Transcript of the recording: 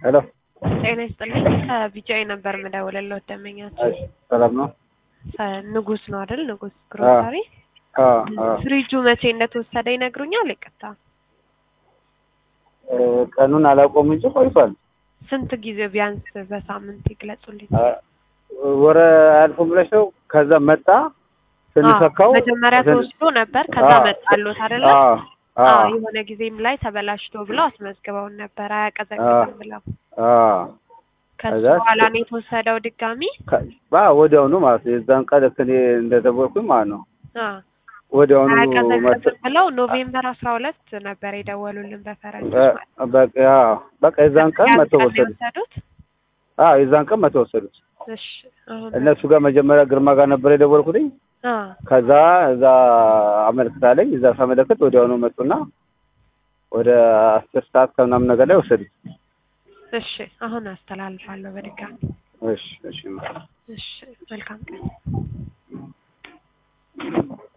ሄሎ ጤና ይስጥልኝ። ከቢጃይ ነበር የምደውልልዎት ደንበኛችን እሺ፣ ሰላም ነው? ሰ- ንጉስ ነው አይደል? ንጉስ ግሮሰሪ። አዎ አዎ። ፍሪጁ መቼ እንደተወሰደ ይነግሩኛል? ይቅርታ፣ እ፣ ቀኑን አላውቀውም እንጂ ቆይቷል። ስንት ጊዜ ቢያንስ በሳምንት ይግለጹልኝ። አ፣ ወረ አያልፉም ብለሽ ነው? ከዛ መጣ ስንሰካው አዎ፣ መጀመሪያ ስን- ተወስዶ ነበር። ከዛ አዎ፣ መጣሎት አይደለ? አዎ አዎ፣ አዎ የሆነ ጊዜም ላይ ተበላሽቶ ብለው አስመዝግበውን ነበር አያቀዘቅዝም ብለው። አዎ ከሱ ከዛ- በኋላ ነው የተወሰደው ድጋሚ። ከ- ባ ወዲያውኑ ማለት ነው። የዛን ቀን ልክ እኔ እንደደወልኩኝ ማለት ነው አዎ፣ ወዲያውኑ መጥ አያቀዘቅዝም ብለው ኖቬምበር አስራ ሁለት ነበር የደወሉልን በፈረንጆች በ- ማለት ነው። በቃ አዎ፣ በቃ የዛን ቀን ያን መተው ቀን ነው ወሰዱት። የወሰዱት? አዎ የዛን ቀን መተው ወሰዱት። እሺ አሁን እነሱ ጋር መጀመሪያ ግርማ ጋር ነበር የደወልኩትኝ። አዎ ከዛ እዛ አመልክታለኝ እዛ ሳመለክት ወዲያውኑ መጡና ወደ አስር ሰዓት ከምናምን ነገር ላይ ወሰዱት። እሺ አሁን አስተላልፋለሁ በድጋሚ። እሺ እሺ እሺ መልካም ቀን።